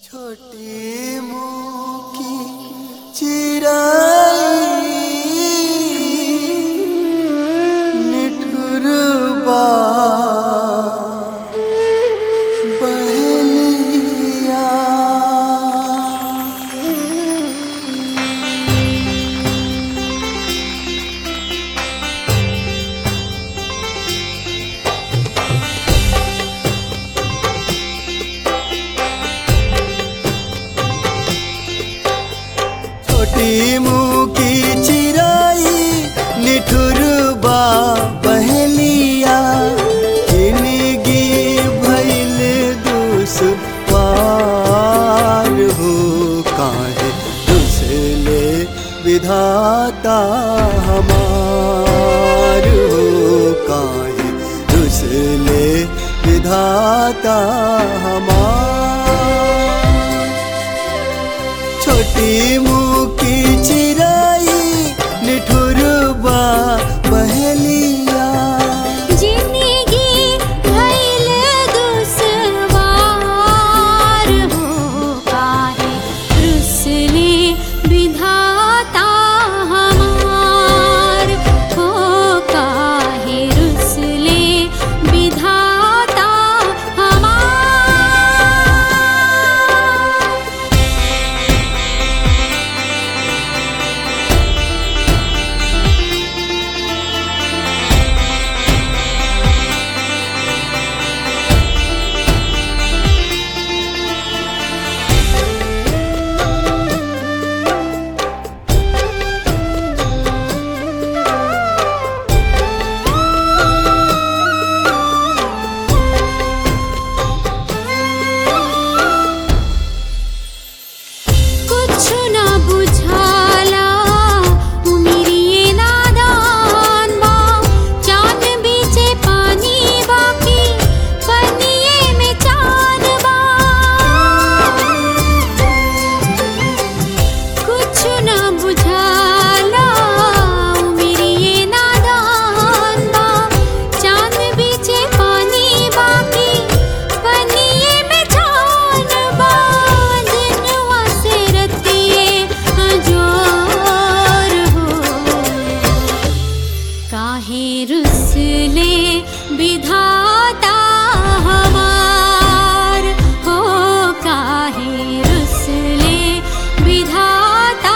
छोटी मुँह की चिराई निठुरबा बहलिया छोटी मुँह की चिराई निठुरबा बहलिया जिंदगी भइल दुश्वार हो काहे दुसले विधाता हमार हो काहे दुसले विधाता हमार छोटी मुँह की चिराई निठुरबा बहलिया जिंदगी भइल दुश्वार हो काहे रुसले विधाता हमार हो काहे रुसले विधाता हमार कुछ ना बुझाला उमिरिये नादान बा चांद बीचे पानी बाकी पनिये में चांद बा कुछ ना बुझाला उमिरिये नादान बा चांद बीचे पानी बाकी पनिये में चांद बा दिनवा से रतिये अजोर हो काहे रुसले विधाता हमार हो काहे रुसले विधाता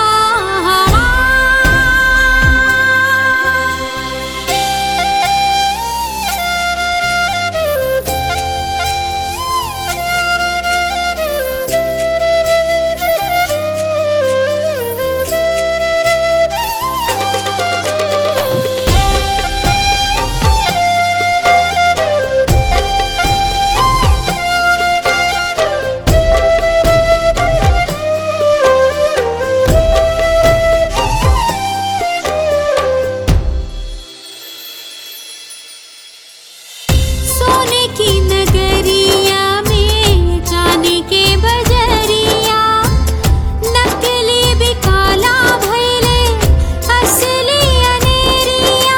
सोने की नगरिया में जाने के बजरिया नकली बिकाला भैले असली अनेरिया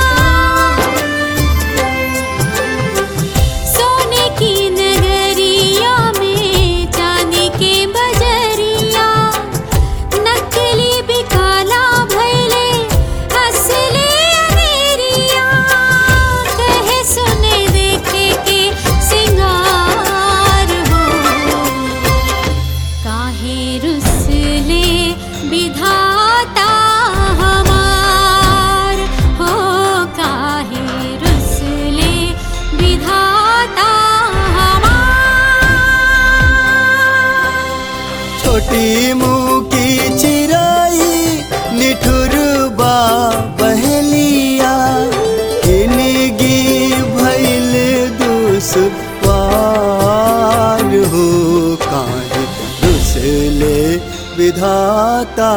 सोने की नगरिया में जाने के बजरिया नकली बिकाला भैले असली अनेरिया कहे सुने देखे के सिंगार हो काहे रुसले विधाता हमार हो काहे रुसले विधाता हमार छोटी मुँह की चिराई निठुरबा बहलिया जिंदगी भइल दुश्वार हो काहे दुसले विधाता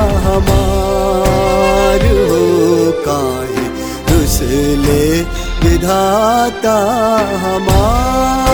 हमार हो काहे दुसले विधाता हमार